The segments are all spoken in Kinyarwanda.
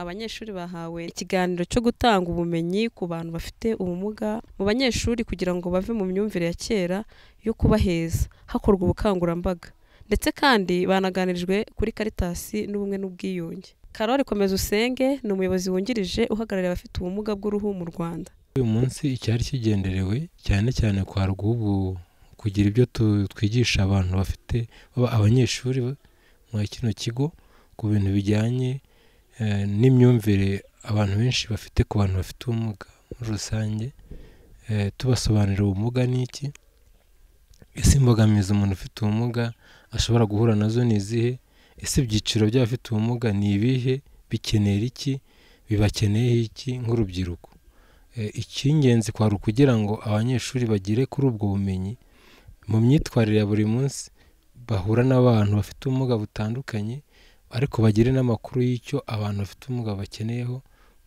Abanyeshuri bahawe ikiganiro cyo gutanga ubumenyi ku bantu bafite ubumuga mu banyeshuri kugira ngo bave mu myumvire ya kera yo kubaheza, hakorwa ubukangurambaga. Ndetse kandi banaganirijwe kuri Caritas n'ubumwe n'ubwiyunge. Karoli Komezusenge ni umuyobozi wungirije uhagarariye abafite ubumuga bw'uruhu mu Rwanda. Uyu munsi icyari kigenderewe cyane cyane kwari ubu kugira ibyo tu- twigisha abantu bafite baba abanyeshuri mu kino kigo ku bintu bijyanye eh, n'imyumvire abantu benshi bafite ku bantu bafite ubumuga muri rusange eh, tubasobanurira ubumuga ni iki ese imbogamizi umuntu ufite ubumuga ashobora guhura nazo ni izihe ese ibyiciro by'abafite ubumuga ni ibihe bikenera iki bibakeneyeho iki nk'urubyiruko Eh, icy'ingenzi kwari ukugira ngo abanyeshuri bagere kuri ubwo bumenyi mu myitwarire ya buri munsi bahura n'abantu bafite ubumuga butandukanye ariko bagire n'amakuru y'icyo abantu bafite ubumuga bakeneyeho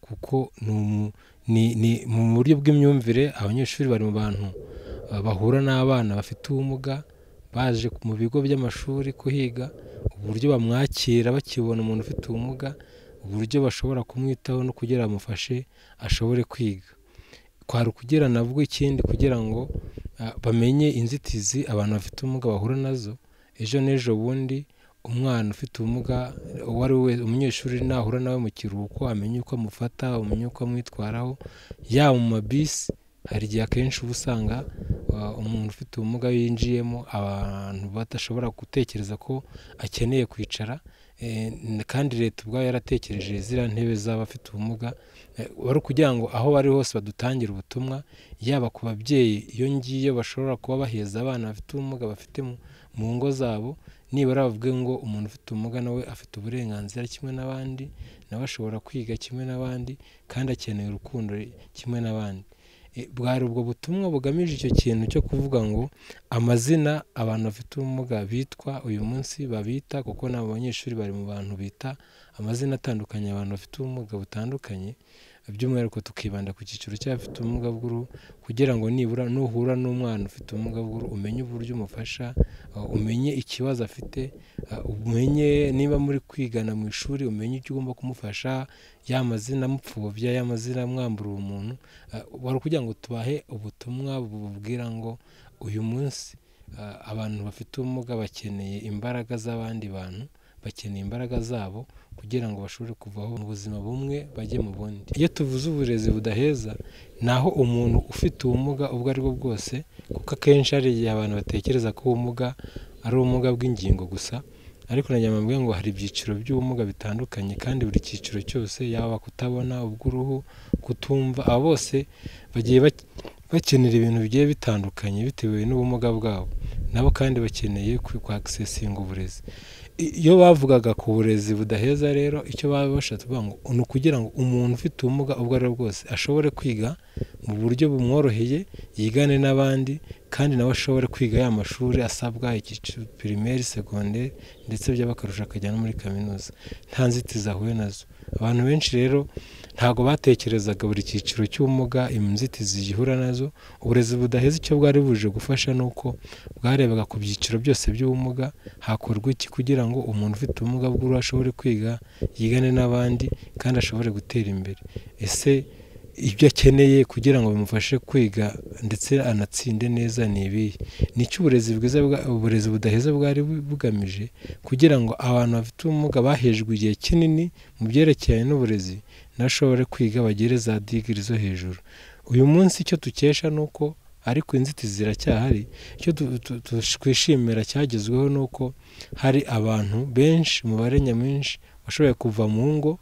kuko ni umu- ni- ni mu buryo bw'imyumvire abanyeshuri bari mu bantu ah, bahura n'abana bafite ubumuga baje mu bigo by'amashuri kuhiga uburyo bamwakira bakibona umuntu ufite ubumuga uburyo bashobora kumwitaho no kugira bamufashe ashobore kwiga kwari ukugira nabwo ikindi kugira ngo ah, bamenye inzitizi abantu bafite ubumuga bahura nazo ejo n'ejo bundi umwana ufite ubumuga uwo ari we wese umunyeshuri nahura nawe mu kiruhuko amenye uko amufata amenye uko amwitwaraho yaba mu mabisi hari igihe akenshi uba usanga ah, umuntu ufite ubumuga yinjiyemo abantu badashobora gutekereza ko akeneye kwicara eh, kandi leta ubwayo yaratekereje ziriya ntebe z'abafite ubumuga Eh, wari ukugira ngo aho bari hose badutangire ubutumwa yaba ku babyeyi iyo ngiyo bashobora kuba baheza abana bafite ubumuga bafite mu- mu ngo zabo nibura bavuge ngo umuntu ufite ubumuga nawe afite uburenganzira kimwe n'abandi nawe ashobora kwiga kimwe n'abandi kandi akeneye urukundo kimwe n'abandi Eh, bwari ubwo butumwa bugamije icyo kintu cyo kuvuga ngo amazina abantu bafite ubumuga bitwa uyu munsi babita kuko n'abo banyeshuri bari mu bantu bita amazina atandukanye abantu bafite ubumuga butandukanye by'umwihariko tukibanda ku cyiciro cy'abafite ubumuga bw'uruhu kugira ngo nibura nuhura n'umwana ufite ubumuga bw'uruhu umenye uburyo umufasha uh, umenye ikibazo afite uh, umenye niba muri kwigana mu ishuri umenye icyo ugomba kumufasha ya mazina mupfobya ya mazina mwambura umuntu uh, wari ukugira ngo tubahe ubutumwa bububwira ngo uyu munsi uh, abantu bafite ubumuga bakeneye imbaraga z'abandi bantu bakeneye imbaraga zabo kugira ngo bashobore kuvaho mu buzima bumwe bajye mu bundi iyo tuvuze uburezi budaheza ni aho umuntu ufite ubumuga ubwo ari bwo bwose kuko akenshi hari igihe abantu batekereza ko ubumuga ari ubumuga bw'ingingo gusa ariko nagira ngo mbabwire ngo hari ibyiciro by'ubumuga bitandukanye kandi buri cyiciro cyose yaba kutabona ubw'uruhu kutumva aba bose bagiye bak- bakenera ibintu bigiye bitandukanye bitewe n'ubumuga bwabo nabo kandi bakeneye kwakisesinga uburezi iyo bavugaga ku burezi budaheza rero icyo baba bashatse kuvuga ngo ni ukugira ngo umuntu ufite ubumuga ubwo ari bwo bwose ashobore kwiga mu buryo bumworoheye yigane n'abandi kandi nawe ashobore kwiga ya mashuri asabwa icyiciro pirimeri segonderi ndetse byaba akarusho akajya no muri kaminuza nta nzitizi ahuye nazo abantu benshi rero ntabwo batekerezaga buri cyiciro cy'ubumuga inzitizi zihura nazo uburezi budaheza icyo bwari buje gufasha ni uko bwarebaga ku byiciro byose by'ubumuga hakorwa iki kugira ngo umuntu ufite ubumuga bw'uruhu ashobore kwiga yigane n'abandi kandi ashobore gutera imbere ese ibyo akeneye kugira ngo bimufashe kwiga ndetse anatsinde neza ni ibihe ni icyo uburezi bwiza bwa- uburezi budaheza bwari bu- bugamije kugira ngo abantu bafite ubumuga bahejwe igihe kinini mu byerekeranye n'uburezi ntashobore kwiga bagere za digiri zo hejuru uyu munsi icyo dukesha ni uko ariko inzitizi ziracyahari icyo tu- tu- tu- twishimira cyagezweho ni uko hari abantu benshi umubare nyamwinshi washoboye kuva mu ngo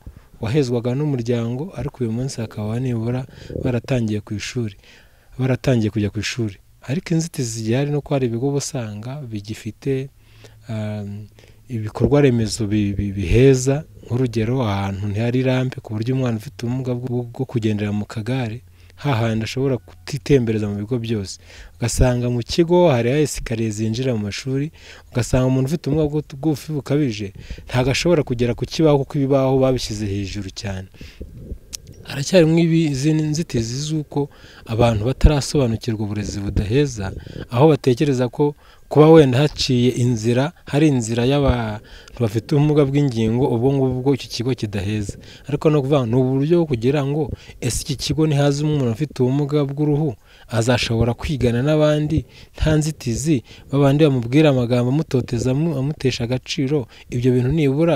wahezwaga n'umuryango ariko uyu munsi hakaba nibura baratangiye ku ishuri baratangiye kujya ku ishuri ariko inzitizi zigihari ni uko hari ibigo uba usanga bigifite um, ibikorwa remezo bi- bi- biheza nk'urugero ahantu ntihari rampe ku buryo umwana ufite ubumuga bwo- bwo kugendera mu kagare hahandi ashobora kutitembereza mu bigo byose ugasanga mu kigo hariho esikariye zinjira mu mashuri ugasanga umuntu ufite ubumuga bw'u- bw'ubufi bukabije ntabwo ashobora kugera ku kibaho kuko ibibaho babishyize hejuru cyane haracyarimo izindi nzitizi z'uko abantu batarasobanukirwa uburezi budaheza aho batekereza ko kuba wenda haciye inzira hari inzira y'abantu bafite ubumuga bw'ingingo ubwo ngubwo iki kigo kidaheza ariko no kuvuga ni uburyo bwo kugira ngo ese iki kigo nihazamo umuntu ufite ubumuga bw'uruhu azashobora kwigana n'abandi nta nzitizi babandi bamubwira amagambo amutoteza amutesha agaciro ibyo bintu nibura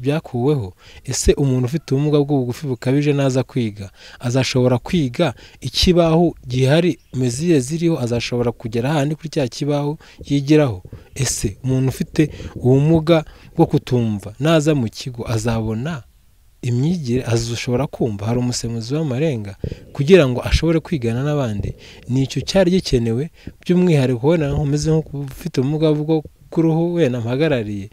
byakuweho ese umuntu ufite ubumuga bw'ubugufi bukabije naza kwiga azashobora kwiga ikibaho gihari meziye ziriho azashobora kugera ahandi kuri cya kibaho yigiraho ese umuntu ufite ubumuga bwo kutumva naza mu kigo azabona imyigire azashobora kumva hari umusemuzi w'amarenga kugira ngo ashobore kwigana n'abandi nicyo cyari gikenewe by'umwihariko wenda nkomeze nk'ufite ubumuga bwo kuruhu wenda mpagarariye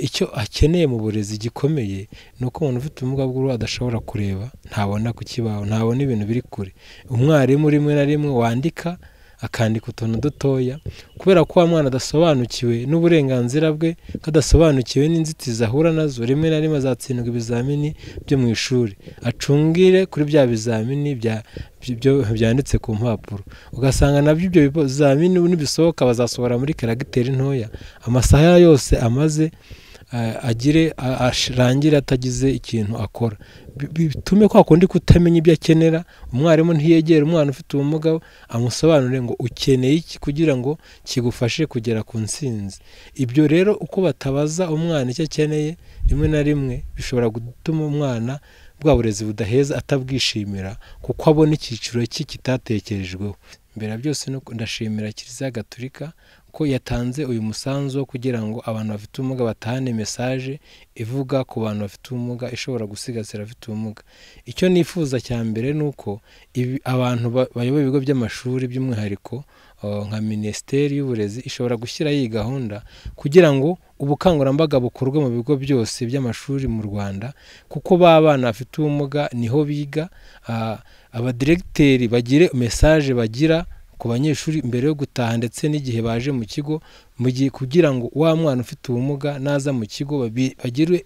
icyo akeneye mu burezi gikomeye ni uko umuntu ufite ubumuga bw'uruhu adashobora kureba ntabona ku kibaho ntabona ibintu biri kure umwarimu rimwe na rimwe wandika akandika utuntu dutoya kubera ko wa mwana adasobanukiwe n'uburenganzira bwe kadasobanukiwe n'inzitizi ahura nazo rimwe na rimwe azatsindwa ibizamini byo mu ishuri acungire kuri bya bizamini byanditse ku mpapuro ugasanga nabyo ibyo bizamini nibisohoka bazasohora muri karagiteri ntoya amasaha yose amaze agire arangire atagize ikintu akora bitume kwa kundi kutamenya ibyo akenera umwarimu ntiyegere umwana ufite ubumuga amusobanurire ngo ukeneye iki kugira ngo kigufashe kugera ku nsinzi ibyo rero uko batabaza umwana icyo akeneye rimwe na rimwe bishobora gutuma umwana bwa burezi budaheza atabwishimira kuko abona icyiciro cye kitatekerejweho mbere byose ndashimira kiliziya gaturika ko yatanze uyu musanzu wo kugira ngo abantu bafite ubumuga batahane mesaje ivuga ku bantu bafite ubumuga ishobora gusigasira abafite ubumuga icyo nifuza cya mbere ni uko abantu bayoboye ibigo by'amashuri by'umwihariko nka minisiteri y'uburezi ishobora gushyiraho iyi gahunda kugira ngo ubukangurambaga bukorwe mu bigo byose by'amashuri mu rwanda kuko ba bana bafite ubumuga niho biga abadiregiteri bagire mesaje bagira ku banyeshuri mbere yo gutaha ndetse n'igihe baje mu kigo mu gihe kugira ngo wa mwana ufite ubumuga naza mu kigo bagire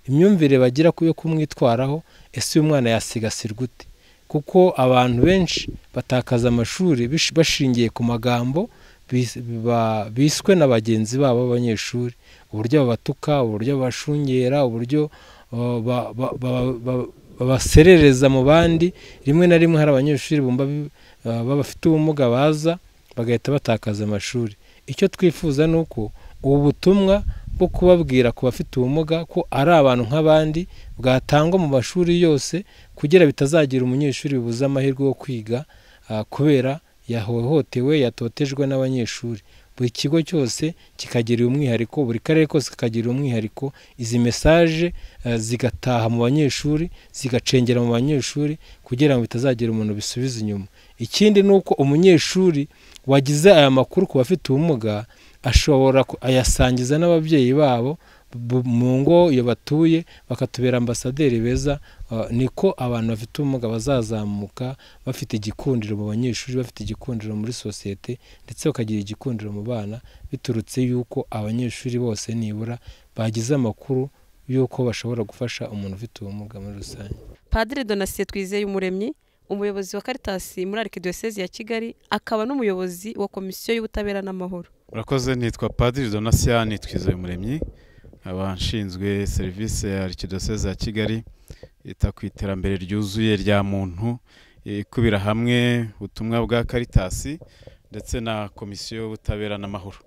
imyumvire bagira yo kumwitwaraho ese uyu mwana yasigasirwa ute kuko abantu benshi batakaza amashuri bashingiye ku magambo biswe na bagenzi babo b'abanyeshuri uburyo babatuka uburyo babashungera uburyo babaserereza mu bandi rimwe na rimwe hari abanyeshuri bumva bafite ubumuga baza bagahita batakaza amashuri icyo twifuza ni uko ubu butumwa bwo kubabwira ku bafite ubumuga ko ari abantu nk'abandi bwatangwa mu mashuri yose kugira bitazagira umunyeshuri bibuze amahirwe yo kwiga kubera yahohotewe yatotejwe n'abanyeshuri buri kigo cyose kikagira umwihariko buri karere kose kakagira umwihariko izi mesaje zigataha mu banyeshuri zigacengera mu banyeshuri kugira ngo bitazagira umuntu bisubiza inyuma ikindi ni uko umunyeshuri wagize aya makuru ku bafite ubumuga ashobora ayasangiza n'ababyeyi babo mu ngo iyo batuye bakatubera ambasaderi beza niko abantu bafite ubumuga bazazamuka bafite igikundiro mu banyeshuri bafite igikundiro muri sosiyete ndetse bakagira igikundiro mu bana biturutse yuko abanyeshuri bose nibura bagize amakuru y'uko bashobora gufasha umuntu ufite ubumuga muri rusange padiri donasiye twizeye umuremyi umuyobozi wa karitasi muri arikidiyosezi ya kigali akaba n'umuyobozi wa komisiyo y'ubutabera n'amahoro urakoze nitwa padiri donasiyani twizeye umuremyi abashinzwe serivisi ya arikidiyosezi ya kigali ita ku iterambere ryuzuye rya muntu ikubira hamwe ubutumwa bwa karitasi ndetse na komisiyo y'ubutabera n'amahoro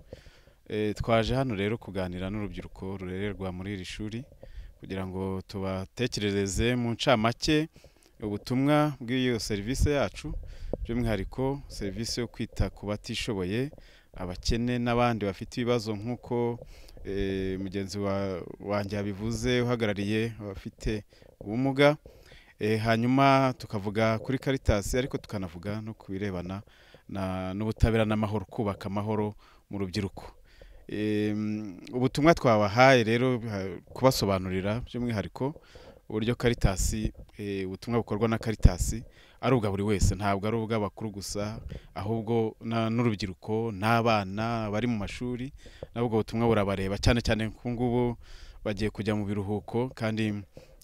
twaje hano rero kuganira n'urubyiruko rurererwa muri iri shuri kugira ngo tubatekerereze mu ncamake ubutumwa bw'iyo serivisi yacu by'umwihariko serivisi yo kwita ku batishoboye abakene n'abandi bafite ibibazo nk'uko mugenzi wanjye yabivuze uhagarariye abafite ubumuga hanyuma tukavuga kuri karitasi ariko tukanavuga no ku birebana n'ubutabera n'amahoro kubaka amahoro mu rubyiruko ubutumwa twabahaye rero kubasobanurira by'umwihariko uburyo karitasi ubutumwa bukorwa na karitasi ari ubwa buri wese ntabwo ari ubw'abakuru gusa ahubwo n'urubyiruko n'abana bari mu mashuri nabwo butumwa burabareba cyane cyane ku ngubu bagiye kujya mu biruhuko kandi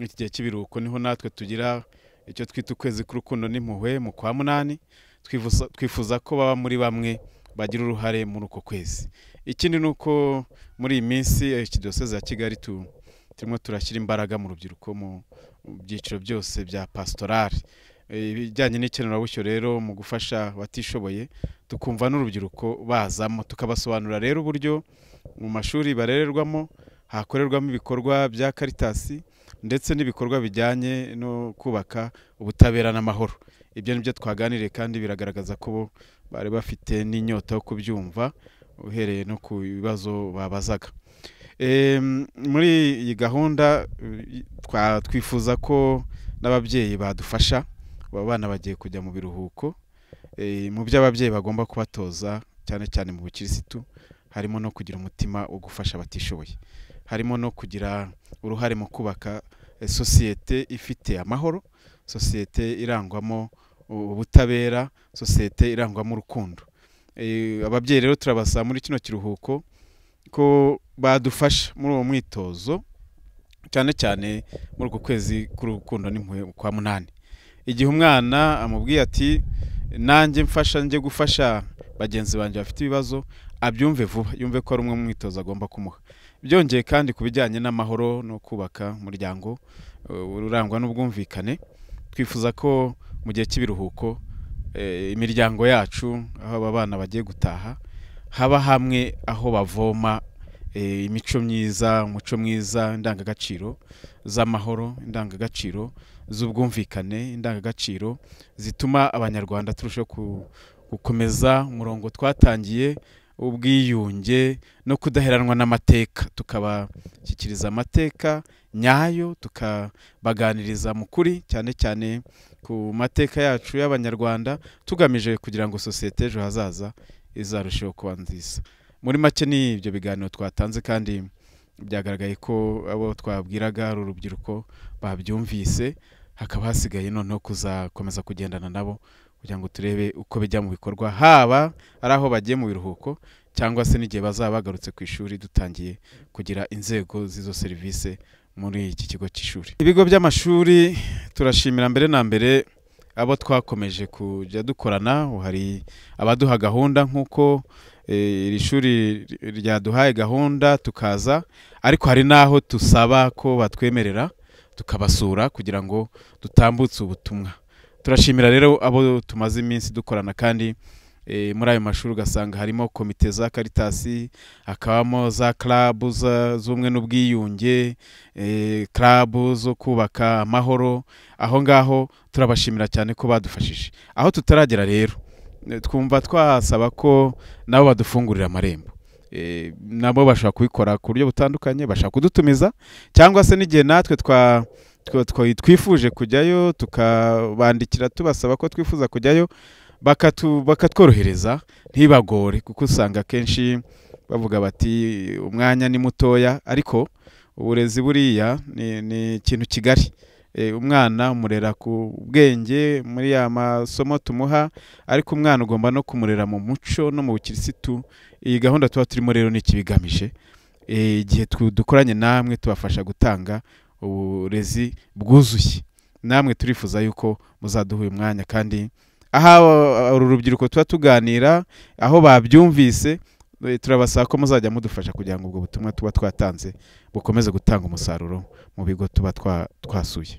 iki gihe cy'ibiruhuko niho natwe tugira icyo twita ukwezi k'urukundo n'impuhwe mu kwa munani twifuza- twifuza ko baba muri bamwe bagira uruhare muri uko kwezi ikindi ni uko muri iyi minsi eh, ikidiyoseze ya kigali tu- turimo turashyira imbaraga mu rubyiruko mu mu byiciro byose bya pasitorari Eh, ibijyanye n'ikenerabushyo rero mu gufasha abatishoboye tukumva n'urubyiruko bazamo tukabasobanurira rero uburyo mu mashuri barererwamo hakorerwamo ibikorwa bya karitasi ndetse n'ibikorwa bijyanye no kubaka ubutabera n'amahoro ibyo ni byo twaganiriye kandi biragaragaza ko bo bari bafite n'inyota yo kubyumva uhereye no ku bibazo babazaga Em, muri iyi gahunda eh, twa- twifuza ko n'ababyeyi badufasha aba bana bagiye kujya mu biruhuko Eh, mu byo ababyeyi bagomba kubatoza cyane cyane mu bukirisitu harimo no kugira umutima wo gufasha abatishoboye harimo no kugira uruhare mu kubaka eh, sosiyete ifite amahoro sosiyete irangwamo u- ubutabera sosiyete irangwamo urukundo Eh, ababyeyi rero turabasaba muri kino kiruhuko ko badufasha muri uwo mwitozo cyane cyane muri uku kwezi k'urukundo n'impuhwe kwa munani igihe umwana amubwiye ati nanjye mfasha njye gufasha bagenzi banjye bafite ibibazo abyumve vuba yumve ko ari umwe mu mwitozo agomba kumuha byongeye kandi ku bijyanye n'amahoro no kubaka umuryango eh, urangwa n'ubwumvikane twifuza ko mu gihe cy'ibiruhuko eh, imiryango yacu aho aba bana bagiye gutaha haba hamwe aho bavoma eh, imico myiza umuco mwiza indangagaciro z'amahoro indangagaciro z'ubwumvikane indangagaciro zituma abanyarwanda turushaho ku- gukomeza umurongo twatangiye ubwiyunge no kudaheranwa n'amateka tukabashyikiriza amateka nyayo tukabaganiriza mu kuri cyane cyane ku mateka yacu y'abanyarwanda tugamije kugira ngo sosiyete ejo hazaza izarusheho kuba nziza muri make ni ibyo biganiro twatanze kandi byagaragaye ko abo twabwiraga ari urubyiruko babyumvise hakaba hasigaye noneho kuzakomeza kugendana nabo kugira ngo turebe uko bijya mu bikorwa haba ari aho bagiye mu biruhuko cyangwa se n'igihe bazaba bagarutse ku ishuri dutangiye kugira inzego z'izo serivisi muri iki kigo cy'ishuri ibigo by'amashuri turashimira mbere na mbere abo twakomeje kujya dukorana ubu hari abaduha gahunda nk'uko eh, iri shuri ryaduhaye gahunda tukaza ariko hari n'aho tusaba ko batwemerera tukabasura kugira ngo dutambutse ubutumwa turashimira rero abo tumaze iminsi dukorana kandi eh, muri ayo mashuri ugasanga harimo komite za karitasi hakabamo za karabu za- z'ubumwe n'ubwiyunge eh, karabu zo kubaka amahoro aho ngaho turabashimira cyane ko badufashije aho tutaragera rero eh, twumva twasaba ko nabo badufungurira amarembo Eh, nabo bashobora kubikora ku buryo butandukanye bashobora kudutumiza cyangwa se n'igihe natwe twa twa- twa- twifuje kujyayo tukabandikira tubasaba ko twifuza kujyayo bakatu- bakatworohereza ntibagore kuko usanga akenshi bavuga bati umwanya ni mutoya ariko uburezi buriya ni, ni ikintu kigari Eh, umwana umurera ku bwenge muri ya masomo tumuha ariko umwana ugomba no kumurera mu muco no mu bukirisitu iyi gahunda tuba turimo rero ni ikibigamije Eh, igihe tu- dukoranye namwe tubafasha gutanga uburezi bwuzuye namwe turifuza yuko muzaduha uyu mwanya kandi aha uru rubyiruko tuba tuganira aho babyumvise eh, turabasaba ko muzajya mudufasha kugira ngo ubwo butumwa tuba twatanze bukomeze gutanga umusaruro mu bigo tuba twa- twasuye